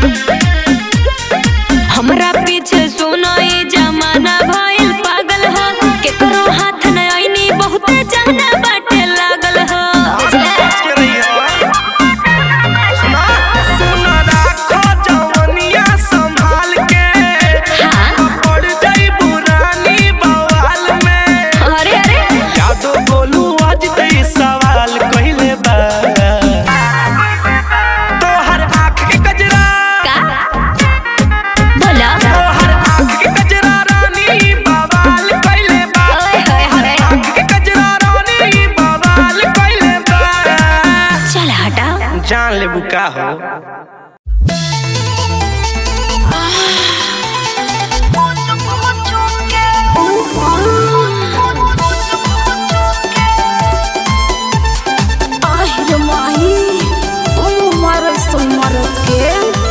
हमरा पीछे सुनो ई जमाना भइल पागल ह केकरो हाथ न आईनी बहुत जाना बाटे लागल ह सुना राखो जवनिया संभाल के हाँ पड़ जाई पुरानी बवाल में अरे अरे यादो बोलू आज ते सवाल कइले बा तोहर आँख के कजरा का बोला तोहर आँख के कजरा रानी बवाल कइले बा ओए होए होए आँख के कजरा रानी बवाल कइले बा चल हटा जान लेबू का हो আহিर माही ओ मरद सो मरद के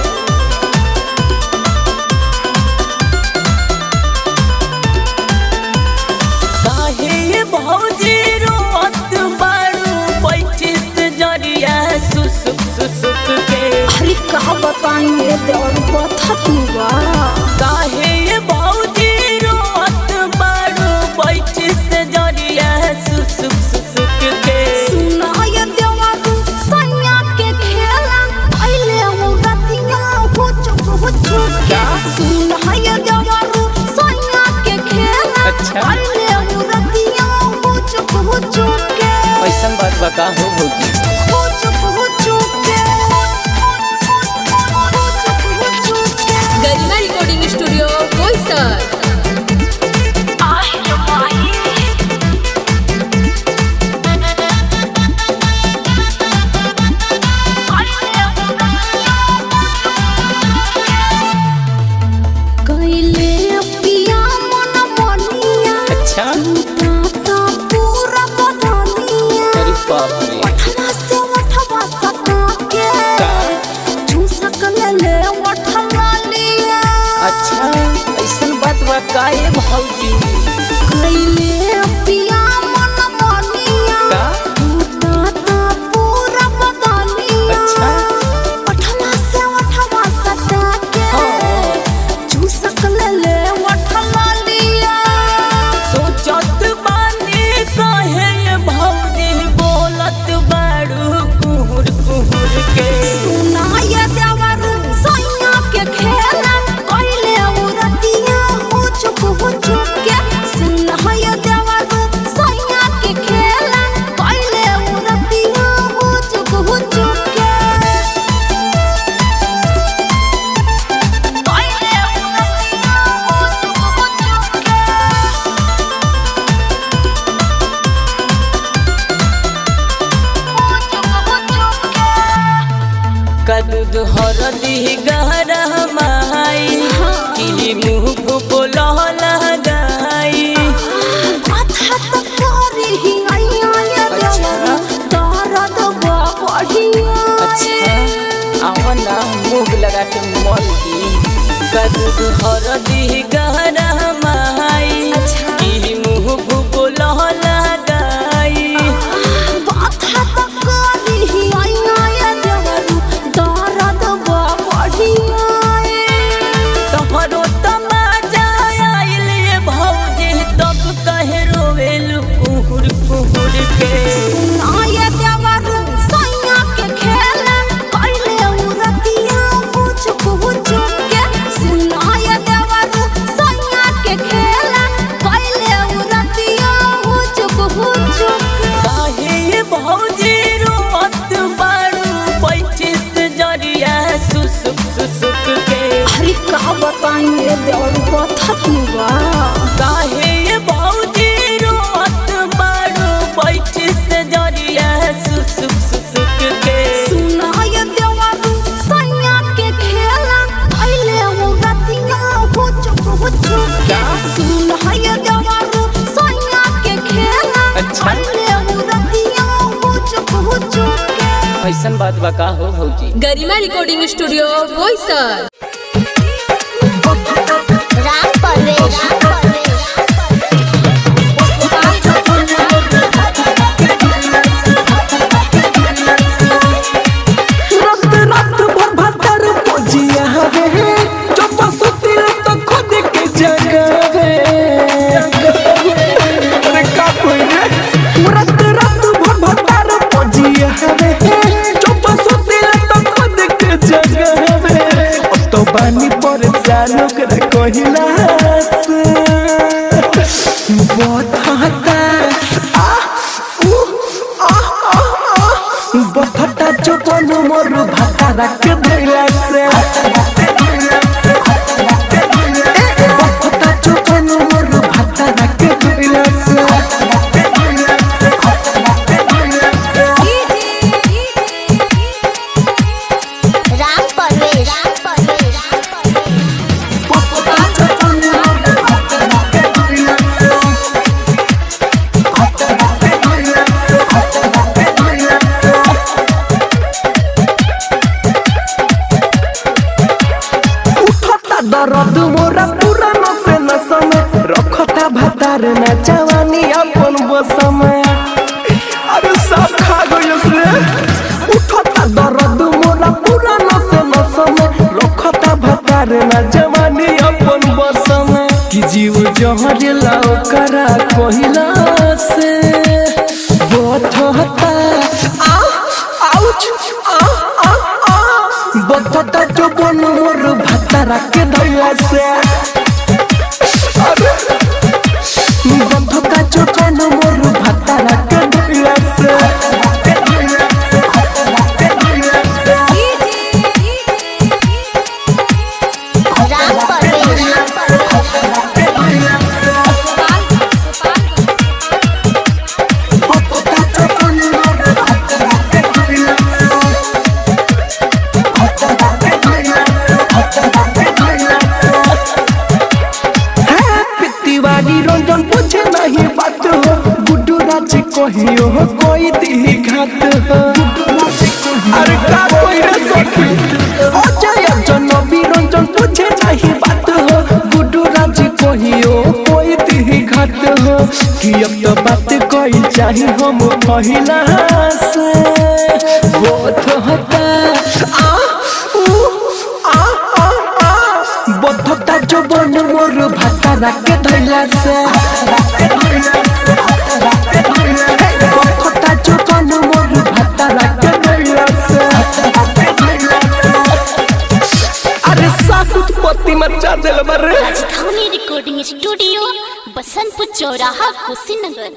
काहे ये भौजी रोत बाड़ू बैठिस जरिया सुसुक सुसुक के अरे कहा बताई मेरे देवर बता तू बा काहे ये भौजी रोत बाड़ू बैठिस जरिया सुसुक सुसुक के सुना ये देवर सैया के खेला आइले हो रतिया हो चुक हो चुक के सुना ये देवर सैया के खेला अच्छा। आइले हो रतिया हो चुक हो चुक के ऐसन बात बता हो भौजी हो चुक हो चुक के हो चुक हो चुक के गरिमा रिकॉर्डिंग स्टूडियो बोईसर আহিर माही कैले पिया मन बनिया अच्छा टाटा पूरा बदनिया अरे बाप रे मठवा से मठवा सटा के झूसक ले ले मठवा लिया अच्छा ऐसन बात बा काहे भौजी कैले पिया मन बनिया का टाटा पूरा बदनिया अच्छा मठवा से मठवा सटा के हाँ झूसक ले ले मठवा लिया सोचत बानी काहे ये भौजी बोलत बाड़ू कुहुर कुहुर के सुनाय देवरू सैया के खेला कैले औरतिया हो चुप हो चुप के सुनाय देवरू सैया के खेला कैले औरतिया हो चुप हो चुप के कैले औरतिया हो चुप हो चुप के हो चुप हो चुप के कदूद हरदी गहरा माई कि मुँह बोला लगाई कथा त करही आइया ये देवरू दर्द बा बढ़िया अच्छा आवना मुँह लगा के मल दी कदूद हरदी गहरा माई कि मुँह बोला लगाई कथा त करही आइया ये देवरू दर्द बा बढ़िया तोहरो तमाजा आइल ये भौजी तब कहे रोवेल कुहुर कुहुर के सुनाय देवरू सैया के खेला कैले औरतिया हो चुप हो चुप के सुनाय देवरू सैया के खेला कैले औरतिया हो चुप हो चुप के काहे ये भौजी रोत बाड़ू बैठिस जरिया सुसुक सुसुक के अरे का बताई मेरे देवर बता तू बा काहे ये भौजी रोत बाड़ू बैठिस जरिया सुसुक सुसुक के सुनाय देवर सैया के खेला आइले हो रतिया हो चुप हो चुप के सुनाय देवर सैया के खेला अच्छा। आइले हो रतिया हो चुप हो चुप के ऐसन बात बा का हो भौजी गरिमा रिकॉर्डिंग स्टूडियो बोईसर राम परवेश रात रात भर भतर पोजिया जानो कर कहिला से बथता आ उ आ आ आ बथता चोपन मोर भाता रख धइला से बथता चोपन मोर भाता रख धइला से राम परवेश राम परवेश उठता दर्द मोरा पूरा नसे नसम रखता भतार ना जवानी अपन बसम अरे सब खा गइल रे उठता दर्द मोरा पूरा नसे नसम रखता भतार ना जवानी अपन बसम कि जीव जहर लाओ करा कहिला से बथता आ आउच आ आ आ बथता जो बन मोर भाता राके धइला से अरे बथता जो बन मोर भाता राके धइला से राम परवेश राम बथता जो बन मोर भाता राके धइला से भाता राके धइला से भाता राके धइला से है तिवारी रंजन पूछे नहीं बात हो गुड्डू राज कहियो हो कोई दी घात हो अरे का कोई रे सखी अजय जनबी रंजन पूछे नहीं बात हो गुड्डू राज कहियो कोई दी घात हो कि अब तो बात कोई चाही हम पहिला से वो तो होता आ उ आ आ आ बद्धता जो बन मोर भाता राके धइला से बद्धता जो बन मोर भाता राके धइला से अरे सासुत पति मचा देल बरे राजधानी रिकॉर्डिंग स्टूडियो बसंतपुर चौराहा कुशीनगर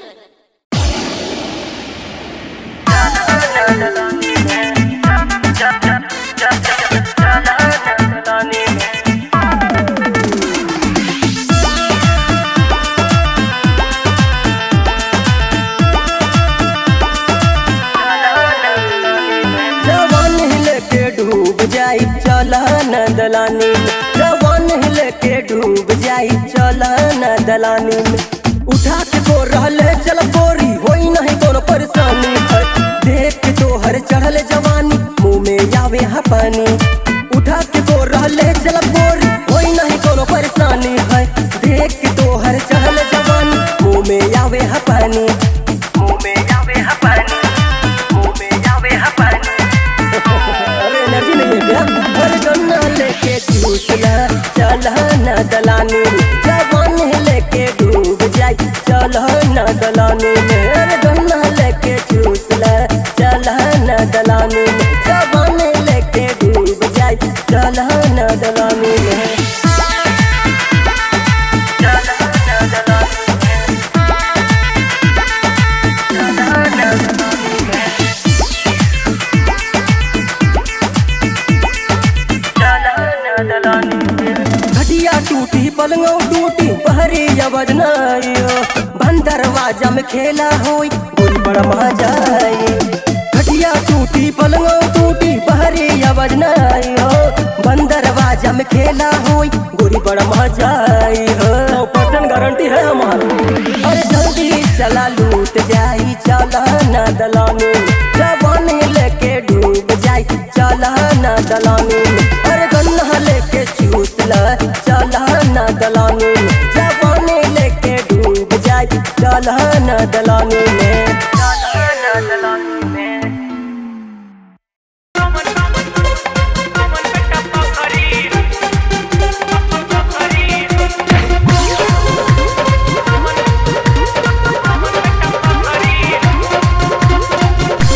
जवान हिले के डूब जाई चला न दलानी में जवान हिले के डूब जाई चला न दलानी में उठा के तो रहले चल गोरी होई नहीं कोनो परेशानी है देख के तो हर चढ़ल जवानी मुंह में आवे हा पानी उठा के तो रहले चल गोरी होई नहीं कोनो परेशानी है देख के तो हर चढ़ल जवानी मुंह में आवे हा पानी मुंह में आवे हा पानी मुंह में आवे हा पानी अरे एनर्जी नहीं है क्या अरे गन्ना लेके चूसना चला न दलानी में जवान लेके डूब जाई चला न दलानी में अरे गन्ना लेके चूसना चला न दलानी में जवान लेके डूब जाई चला न दलानी में चला न दलानी में चला न दलानी में घटिया टूटी पलंगो टूटी बहरी आवाज नाइयो बंद दरवाजा में खेला होई गोल बड़ा मजा आई घटिया टूटी पलंगो टूटी बहरी आवाज नाइयो बंद दरवाजा में खेला होई गोरी बड़ा मजा आई हो परसेंट गारंटी है हमारी अरे जल्दी चला लूट जाई चला ना दलानी जवान लेके डूब जाई चला ना दलानी अरे गन्ना लेके चूसला चला ना दलानी जवान लेके डूब जाई चला ना दलानी में चला ना दलानी में Thank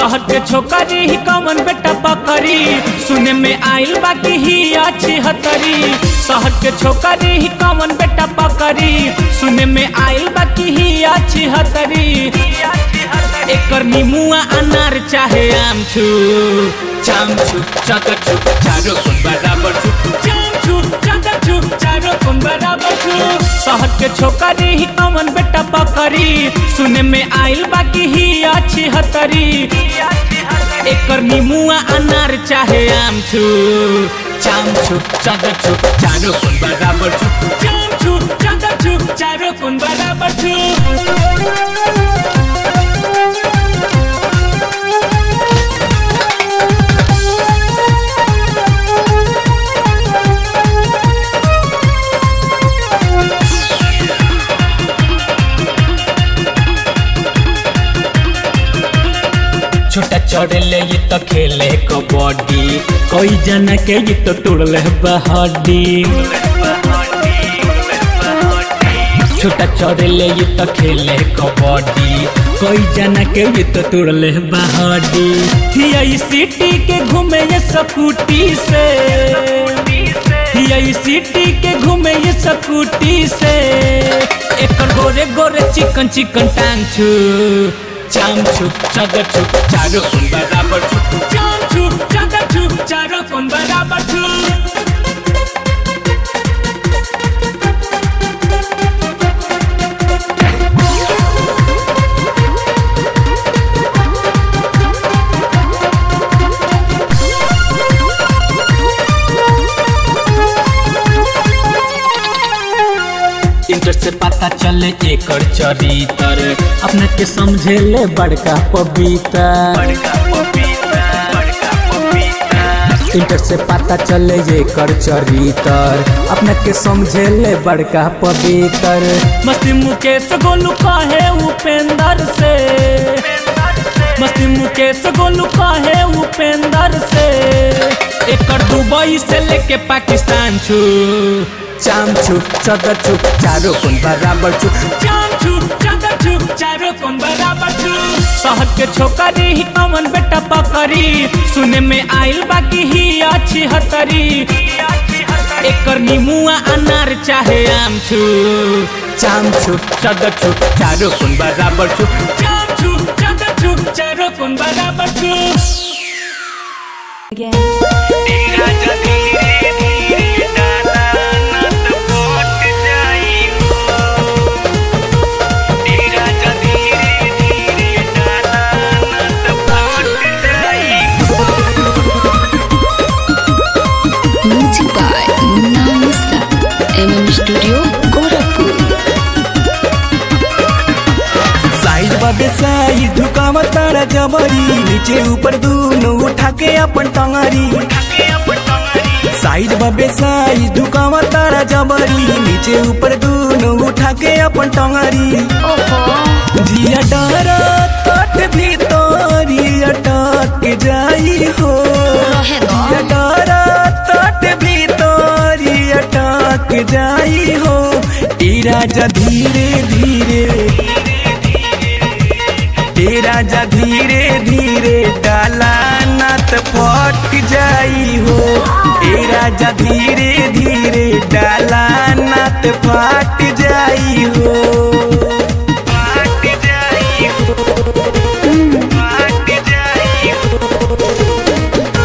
शहर के छोकरी ही कमन बेटा पकड़ी सुने में आइल बाकी ही अच्छी हतरी शहर के छोकरी ही कमन बेटा पकड़ी सुने में आइल बाकी ही अच्छी हतरी एकर नीमुआ अनार चाहे आम छु चाम छु चकर छु चारो कोन बराबर छु चाम छु चकर छु चारो कोन बराबर छु शहर के छोकरी ही कमन बेटा पकड़ी सुने में आइल बाकी ही अच्छी हतरी एकर नीमुआ अनार चाहे आम छु चाम छु चकर छु चारो कोन बराबर छु चाम छु चकर छु चारो कोन बराबर छु छोटा चढ़ले ये तो खेले कबड्डी कोई जना के ये तो तोड़ले बहड्डी छोटा चढ़ले ये तो खेले कबड्डी कोई जना के ये तो तोड़ले बहड्डी हिया ई सिटी के घूमे ये स्कूटी से हिया ई सिटी के घूमे ये स्कूटी से एकर गोरे गोरे चिकन चिकन टांग छु चाम छु चगर छु चारो कोन बराबर छु चाम छु चगर छु चारो कोन बराबर छु इंटर से पता चले एकर चरितर अपने के समझे ले बड़का पपीता इंटर से पता चले एकर चरितर अपने के समझे ले बड़का पवित्र मस्ती मुकेश गोलू कहे उपेंद्र से मस्ती मुकेश गोलू कहे उपेंद्र से एकर दुबई से लेके पाकिस्तान छु चाम छु चदर छु चारो कोन बराबर छु चाम छु चदर छु चारो कोन बराबर छु शहर के छोकरी ही कमन बेटा पकड़ी सुने में आइल बाकी ही अच्छी हतरी एकर नीमुआ अनार चाहे आम छु चाम छु चदर छु चारो कोन बराबर छु चाम छु चदर छु चारो कोन बराबर छु music by Munna Mishra MM studio Gorakhpur side बाबे साइड ढुकाव तारा जबरी नीचे ऊपर दूनो उठा के अपन टंगरी साइड बाबे साइड ढुकाव तारा जबरी नीचे ऊपर दूनो उठा के अपन टंगरी जिया डरा तट भीतरी अटक जाई हो जिया डरा तट भीतरी अटक जाई हो ई राजा धीरे धीरे तेरा जा धीरे धीरे डाला नत फट जाई हो तेरा जा धीरे धीरे डाला नत फट जाई हो फट जाई हो फट जाई हो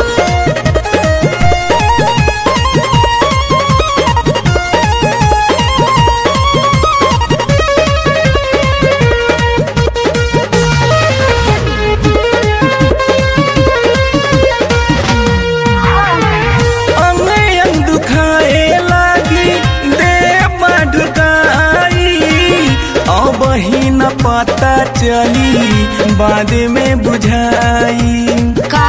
अंग अंग दुखाए लागी देह ढुकाई अब ही न पता चली बाद में बुझाई का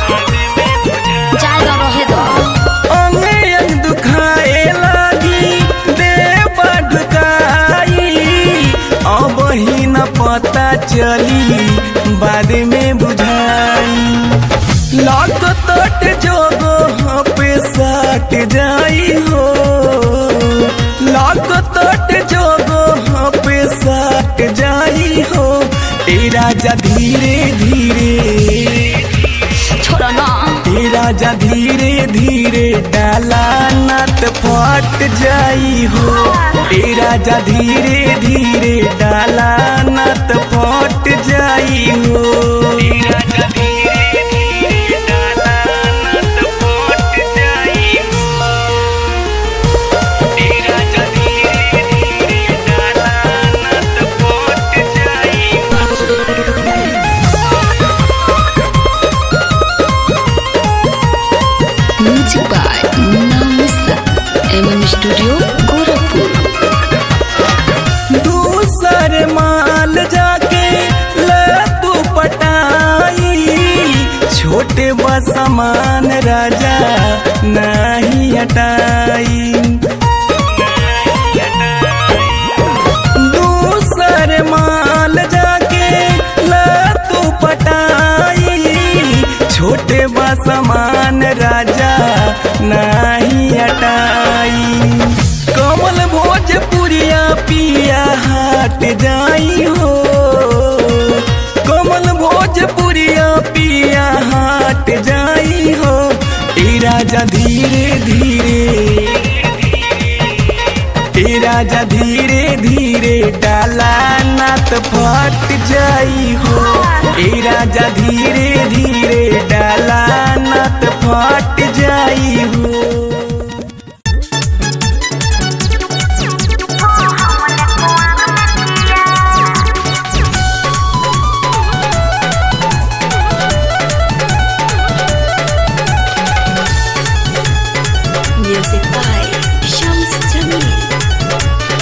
जाएगा रहे दो अंग अंग दुखाए लागी देह ढुकाई अब ही न पता चली बाद में बुझाई लाख तट जोगो हाँ पे साट जाई हो लाख तट जोगो हाँ पे साट जाई हो तेरा जा धीरे धीरे राजा धीरे धीरे डाला नत फट जाई हो ए राजा धीरे धीरे डाला नत फट जाई हो ए राजा धीरे धीरे डाला नत फट जाई हो ए राजा धीरे धीरे डाला नत फट जाई हो music by Munna Mishra MM studio Gorakhpur दूसर माल जाके ले तू पटाई छोटे बसमान राजा नहीं हटाई दूसर माल जाके ले तू पटाई छोटे बसमान राजा नहीं हटाई कमल भोजपुरिया पिया हाट जाई हो कमल भोजपुरिया पिया हाट जाई हो ए राजा धीरे धीरे ए राजा धीरे धीरे डाला नात फट जाई हो ए राजा धीरे धीरे डाला नात फट जाई हो म्यूजिक बाय शम्स जमील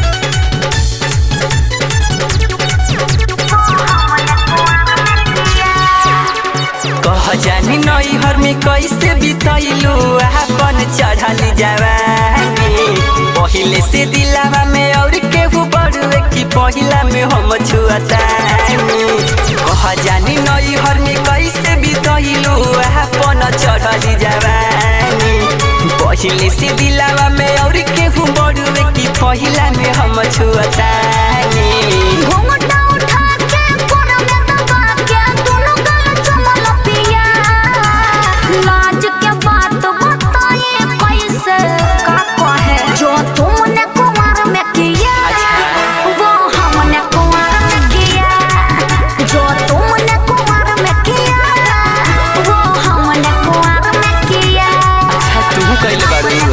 कह जानी नई हर में कैसे बितैलू अपन चढ़ल जवानी पहिले से दिलावा में और केहू बड़ुए की पहिला में हम छुअतानी कह जानी नई हर में कैसे बितैलू अपन चढ़ल जवानी पहिले से दिलावा में और केहू बड़ुए की पहिला में हम छुअतानी घूंघटा उठा के कोना में दबा के दोनों गल चुमल पिया लाज के बात बताए कैसे का कहे जो तुमने कुमार में किया वो हमने कुमार में किया जो तुमने कुमार में किया वो हमने कुमार में किया अच्छा तू कैले बाड़ू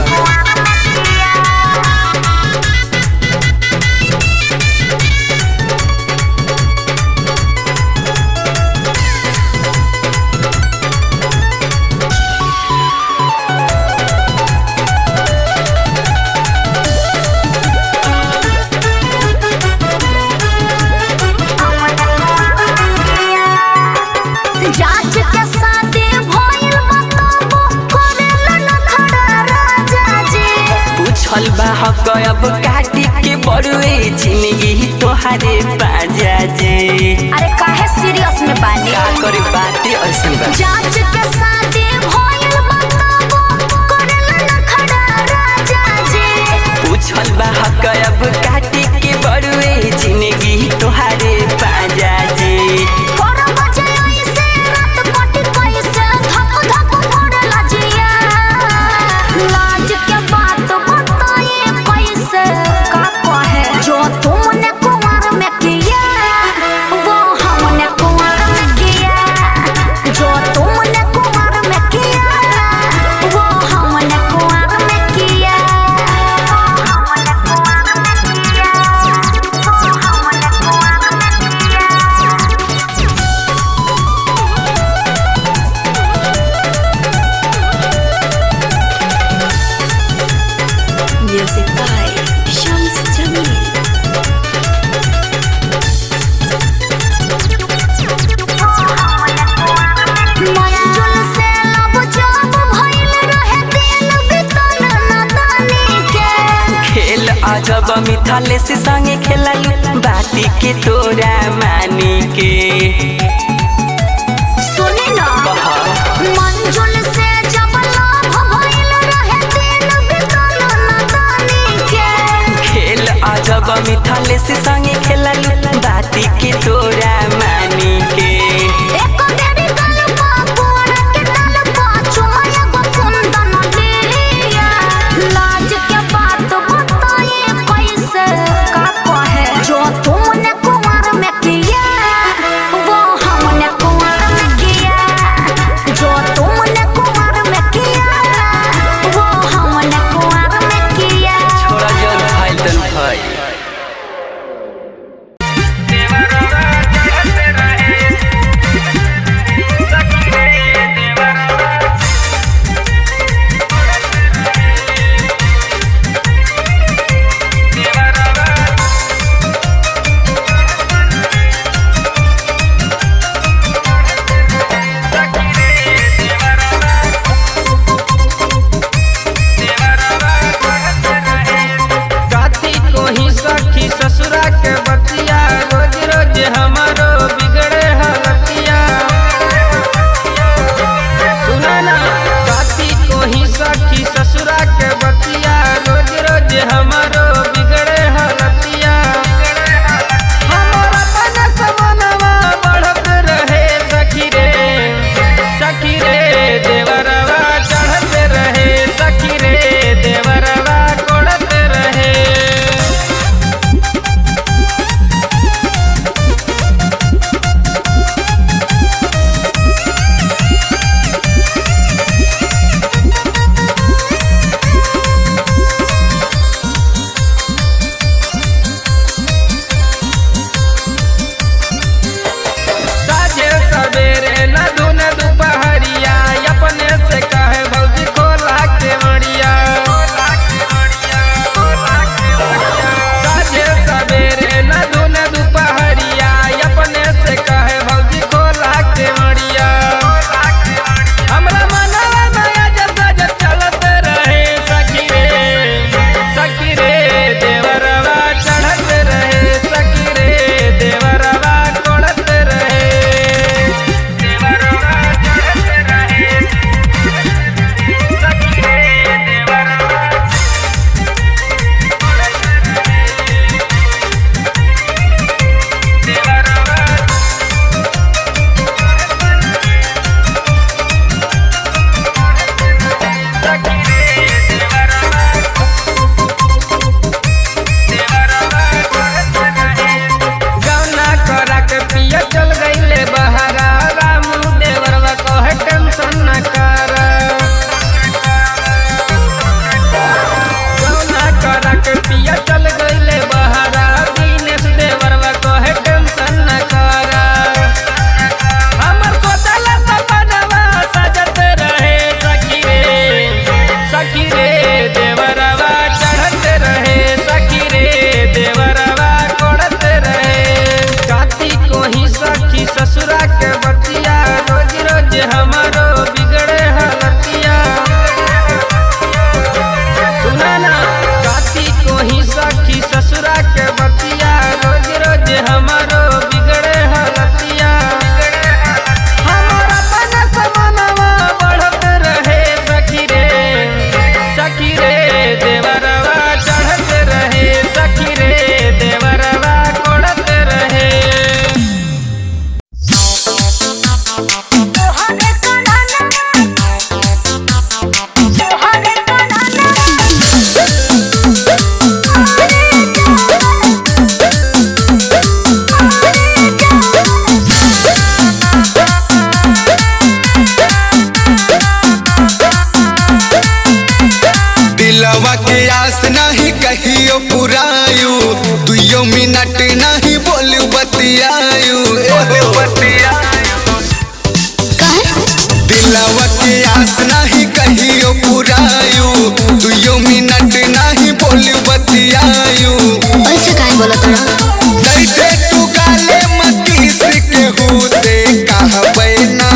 जांच के शादी भइल बताबो करेला न खड़ा राजा जी पूछल बा हक अब काटी के बड़ुए जिंदगी तोहारे पाजा जे अरे काहे सीरियस में बानी का करे बाते ऐसन बा जांच के शादी भइल बताबो करेला न खड़ा राजा जी पूछल बा हक अब काटी के बड़ुए जिंदगी तोहारे पाजा जे कर बजे ऐसे रात कटी कैसे धक धक पड़ला जिया लाज के बात बताए कैसे का कहे जो तुमने कुमार में किया वो हमने कुमार में किया जो तुमने कुमार में किया वो हमने कुमार में किया हमने कुमार में किया हमने कुमार में किया म्यूजिक बाय शम्स जमील मंजुल से लब जब भइल रहे दिल बितल नदानी के खेल अजब मिथाले से संगे खेललू बाती के तोरा मानी के सुनी ना कहा मंजुल से जब लब भइल रहे दिल बितल नदानी के खेल अजब मिथाले से संगे खेललू बाती के तोरा मानी के एक बेरी गल पा पुअरा के तल पा चुम के आस नहीं कहियो पुरायु दुइयो मिनट नहीं बोलू बतियायु दिलवा के आस नहीं कहियो पुरायु दुइयो मिनट नहीं बोलू बतियायु ऐसे काहे बोलत रहा दैते तू गाले मतीस के हु से कहबै ना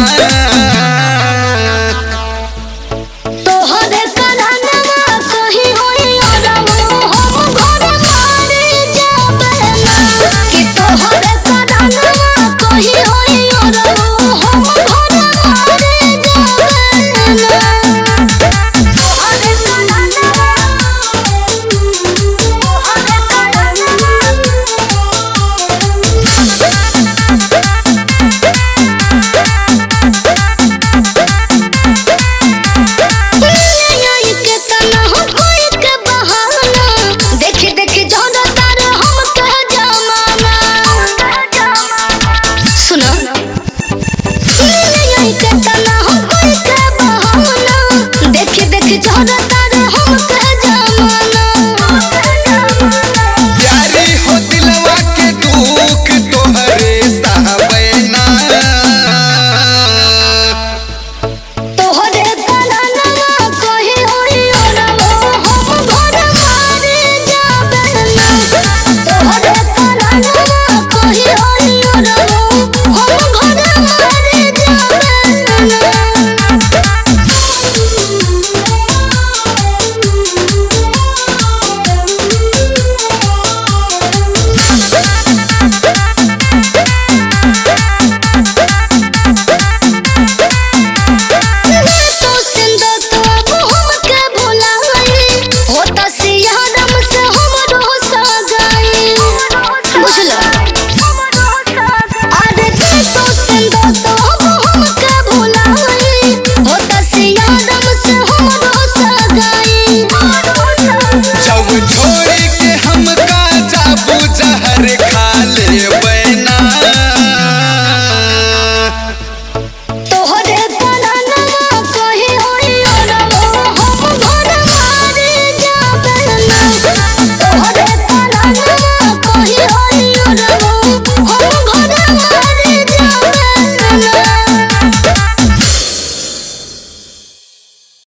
तोहरे करनवा कहीं होई अरवा हम घर मारे जाबे ना कि तोहरे करनवा कहीं होई अरवा हम घर मारे जाबे ना तोहरे करनवा तोहरे आई के तना हो कोई के बहाना देख देख जोड़ा तार हम कह जमाना सुनो आई के तना हो कोई के बहाना देख देख जोड़ा तार